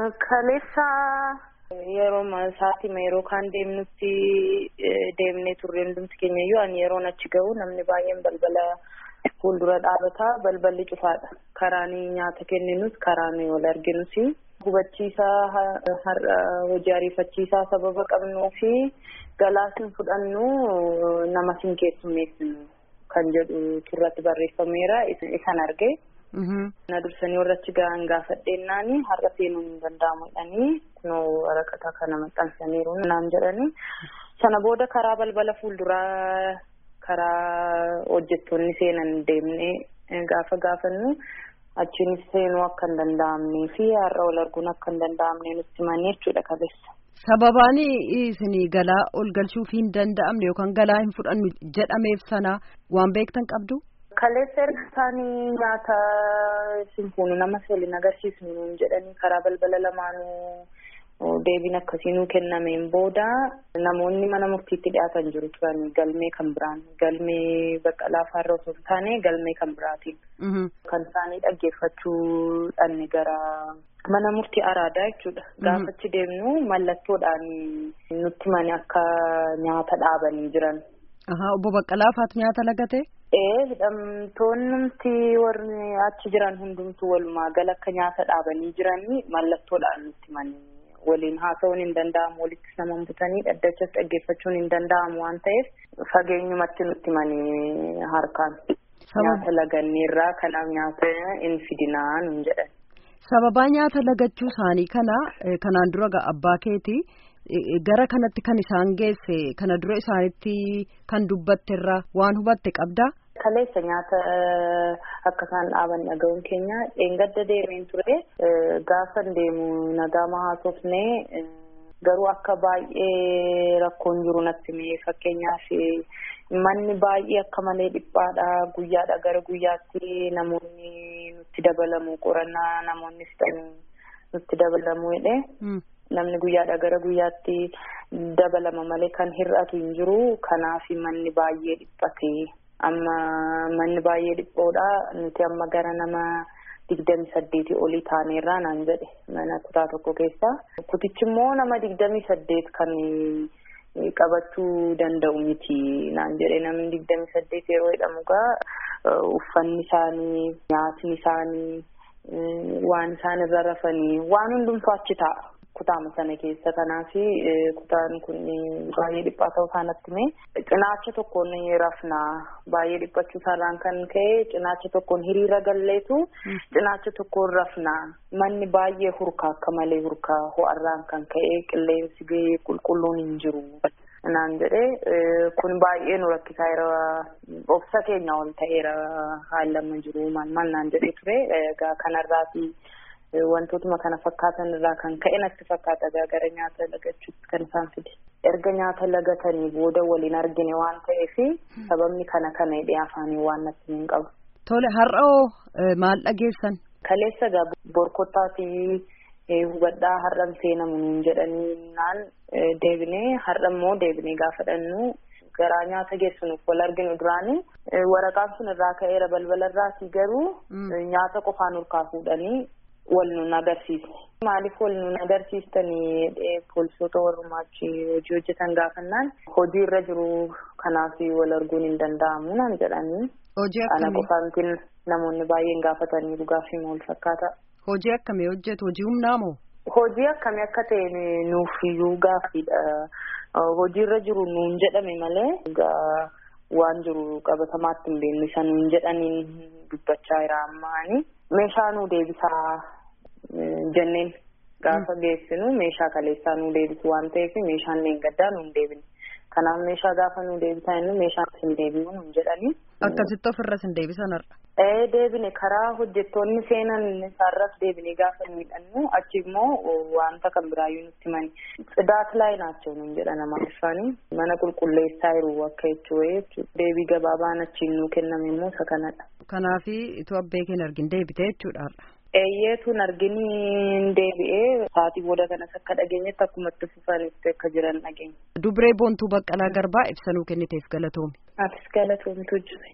Kaleessa yeroo sa'aatii yeroo kaan deemnutti deemnee turre hundumti keenya iyyuu ani yeroon achi gahu namni baay'een balbala fuuldura dhaabataa balballi cufaadha. Karaan nyaata kenninus karaan wal arginus hubachiisaa har'a hojii ariifachiisaa sababa qabnuu fi galaas hin fudhannu nama sin keessummeessinu kan jedhu turratti barreeffameera isan arge. Na dursanii warra achi gahan gaafadheennaan har'a seenuun hin danda'amu jedhanii kunoo waraqata kana maxxansaniiru naan jedhanii sana booda karaa balbala fuulduraa karaa hojjettoonni seenan deemnee gaafa gaafannu achiinis seenuu akka hin danda'amnee fi har'a wal arguun akka hin danda'amne nutti himanii jechuudha kaleessa. Sababaan isin galaa ol galchuuf hin danda'amne yookaan galaa hin fudhannu jedhameef sana waan beektan qabdu? Kaleessa erga isaanii nyaata simfuunu nama waliin agarsiisnu jedhanii karaa balbala lamaanuu deebiin akkasii nuu kennameen booda namoonni mana murtiitti dhiyaatan jiru turan galmee kan biraan galmee bakka laafaarra osoo hin taane galmee kan biraatiin. Kan isaanii dhaggeeffachuu dhanne gara mana murtii araadaa jechuudha. Gaafachi deemnu mallattoodhaan nutti mani akka nyaata dhaabanii jiran. Obbo Baqqalaa faatu nyaata lagate? Ee hidhamtoonni warri achi jiran hundumtuu walumaa gala akka nyaata dhaabanii jiranii mallattoodhaan nutti manii waliin haasa'uun hin danda'amu walitti nama butanii dhaddachas dhaggeeffachuun hin danda'amu waan ta'eef fageenyumatti nutti manii harkaan nyaata laganneerraa kanaaf nyaata hin fidinaa nun jedhan. Sababaa nyaata lagachuu isaanii kana kanaan dura abbaa keetii. gara kanatti kan isaan geesse kana dura isaanitti kan dubbatte irraa waan hubatte qabdaa. Kaleessa nyaata akka isaan dhaaban dhaga'uun keenya dheengadda deemeen ture gaafa deemu nagaa haasofnee garuu akka baay'ee rakkoon jiru natti mee fakkeenyaaf manni baay'ee akka malee dhiphaadha guyyaadha gara guyyaatti namoonni nutti dabalamu qorannaa namoonni fixan nutti dabalamu jedhe. namni guyyaadha gara guyyaatti dabalama malee kan hir'atu hin jiru kanaaf manni baay'ee dhiphate amma manni baay'ee dhiphoodha nuti amma gara nama digdami saddeetii olii taaneerraa naan jedhe mana kutaa tokko keessa kutichi immoo nama digdami saddeet kan qabachuu danda'u miti naan jedhe namni digdami saddeet yeroo jedhamu gaa uffanni isaanii nyaatni isaanii waan isaan irra rafanii waan hundumtuu achi taa'a. kutaama sana keessa kanaaf kutaan kun baay'ee dhiphaa ta'uu isaanitti mee cinaacha tokkoon rafnaa baay'ee dhiphachuu isaarraan kan ka'e cinaacha tokkoon hiriira galleetu cinaacha tokkoon rafnaa manni baay'ee hurkaa akka malee hurkaa ho'arraan kan ka'e qilleensi qulqulluun hin jiru. naan jedhee kun baay'ee nu rakkisaa jira obsa keenya ol ta'eera haalama jiru maal maal naan jedhee ture egaa kanarraati. wantootuma kana fakkaatan irraa kan ka'e natti fakkaata gara nyaata lagachuutti kan isaan fide erga nyaata lagatanii booda waliin argine waan ta'eef sababni kana kana hidhee afaanii waan natti hin qabu. Tole har'oo maal dhageessan? Kaleessa gaa borkottaati hubadhaa har'an seenamu nuun jedhanii naan deebinee har'a immoo deebinee gaafadhannu garaa nyaata geessinuuf wal arginu duraanii waraqaan sun irraa ka'eera balbala irraati garuu nyaata qofaan urkaa fuudhanii wal nun agarsiisne. Maaliif wal nun agarsiistanii poolisoota warrumaa achi hojii hojjetan gaafannaan hojii irra jiru kanaaf wal arguun hin danda'amu naan jedhanii. Hojii Ana akkamii? qofaantiin namoonni baay'een gaafatanii dhugaafii maal fakkaata. Hojii akkamii hojjetu? Hojii humnaa moo? Hojii akkamii akka ta'e nuuf iyyuu gaaffiidha. Hojii irra jiru nuun jedhame malee egaa waan jiru qabatamaatti hin beeknu isa nuun jedhaniin dubbachaa jira ammaani. Meeshaa nuu deebisaa jenneen gaafa geessinu meeshaa kaleessaa nuu deebisu waan ta'eef meeshaan leengaddaa nuun deebine. Kanaaf meeshaa gaafa nuu deebisaa jennu meeshaan sin deebi'u nuun jedhanii. Akkasitti ofirra sin deebisan har'a. Ee deebine karaa hojjettoonni seenan isaarras deebine gaafa miidhannu achi immoo wanta kan biraayyuu nutti mani. Tsidaat laay naachoo nuun jedha nama isaanii mana qulqulleessaa jiru akka jechuudha jechuudha. Deebii gabaabaan achiin nuu kenname immoo isa kanadha. Kanaafi itoo abbee keenya argin deebite jechuudha har'a. Eeyyeetuun arginiin deebi'ee sa'aatii booda kanas akka dhageenyetti akkuma itti fufanitti akka jiran dhageenya. Dubree Boontuu Baqqalaa Garbaa ibsanuu kenniteef galatoomi. Atis galatoomtu jiru.